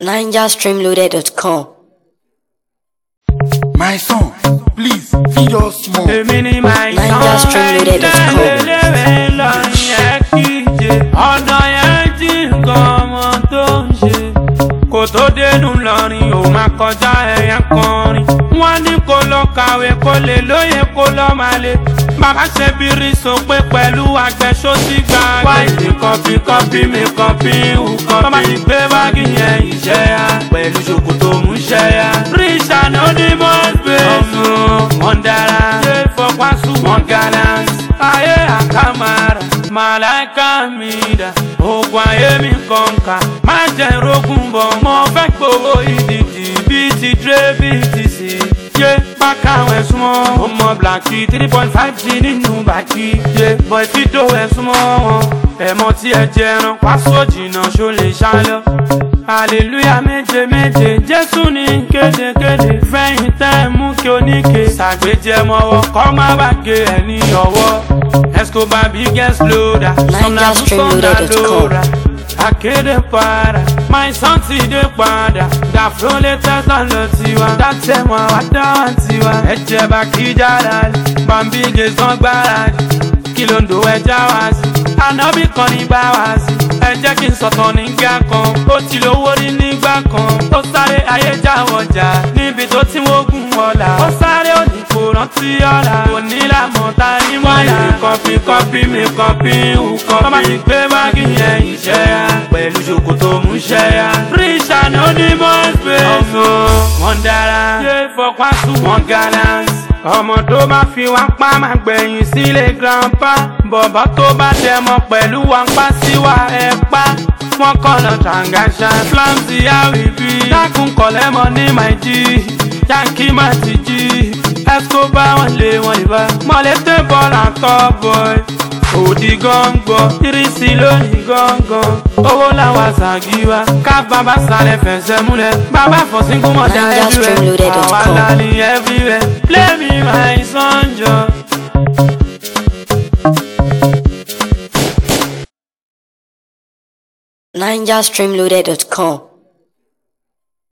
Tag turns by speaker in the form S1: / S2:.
S1: NigerStreamloaded.com.
S2: My son, please feed us more.
S3: èmi ni màá
S1: Niger Stream Loaded dot com.
S3: lélẹ́wẹ̀ lọ́rin yẹn kíje ọ̀dọ̀ yẹn jí nǹkan ọmọ tó ń ṣe kò tó dénú lọ́rin ò máa kọjá ẹ̀yà kọrin wọ́n ní kó lọ kàwé kó lè lóye kó lọ máa lè bàbá ṣe bírí sópé pẹ̀lú àgbẹ̀ṣó sí gbàgbé. wáìtì kọfí kọfí mi kọfí hù kọfí. tọ́ba ti gbé báàgì yẹn ìṣẹ́ ya pẹ̀lú ṣòkòtò mú ṣẹ́ ya. rich and anonymous babe. ọmọ wọn dára. ṣé fọwọ́sùn wọn gallant. ayé àkàmàrà màláìka mi dà. oògùn ayé mi kọ̀ǹkà. má jẹ́ rogun bọ̀. mo fẹ́ gbowó ìdìdì bíi ti dre bíi ti sì yé bákàwọn ẹ̀sùn mọ́. ó mọ blaki three point five g nínú bàkí. yé bọ̀ ìfidó ẹ̀sùn mọ́ wọn. ẹ̀mọ́ tí ẹ jẹran pásó jìnnà ṣó lè ṣálọ. hallelujah méje méje jésù ní kédekéde fẹ́yìn tẹ́ ẹ mú kí oníke. ṣàgbéjẹmọ́wọ́ kọ́ má bàgé ẹ̀ ní ọwọ́. escobar biggest loader.
S1: NigerStreamloaded.com.
S3: akéde para my son ti dé padà dàfró latest lọ́nà tiwa dátẹ̀mọ́ àdáwà tiwa ẹ̀jẹ̀ bá kí jára bambi gẹ̀ẹ́sán gbáradì kí ló ń do ẹja wá sí ànábì kan ní bá wá sí ẹ jẹ́ kí n sọ̀tàn nígbà kan ó ti lówó rí nígbà kan ó sáré ayéjáwọ̀jà níbi tó ti wógun ọ̀la ó sáré òní kò rántí ọ̀la òní làmọ̀ ta ní mọ́lá kọfí kọfí mi kọfí hù kọfí tọ́ba ti gbé báàgì yẹn ìṣẹ́ ya pẹ̀lú ṣòkòtò mú ṣẹ́ ya rich and anonymous babe ọmọ wọn dára ṣé fọkwásù wọn gallant ọmọ tó bá fi wá pa máa gbẹ̀yìn sílé grandpa bọ̀bọ̀ tó bá dẹmọ pẹ̀lú wa ń pa síwá ẹ̀ pa wọ́n kọ́nà tàǹgàṣà flamsy àwìbí dákun kọ̀lẹ́mọ ní màìjí yankee má ti jí escobar wọn lé wọn ìbá mọ̀lẹ́tẹ̀ bọ́ọ̀lù àtọ́ boy òdì gángan irisí lónìí gángan owó làwọn àṣàgíwá ká bàbá sálẹ̀ fẹsẹ̀ múlẹ̀ bàbá fọ̀sínkún mọ̀dá everywhere
S1: NigerStreamloaded.com.
S3: àwa la ní everywhere play me my son jọ.
S1: NigerStreamloaded.com.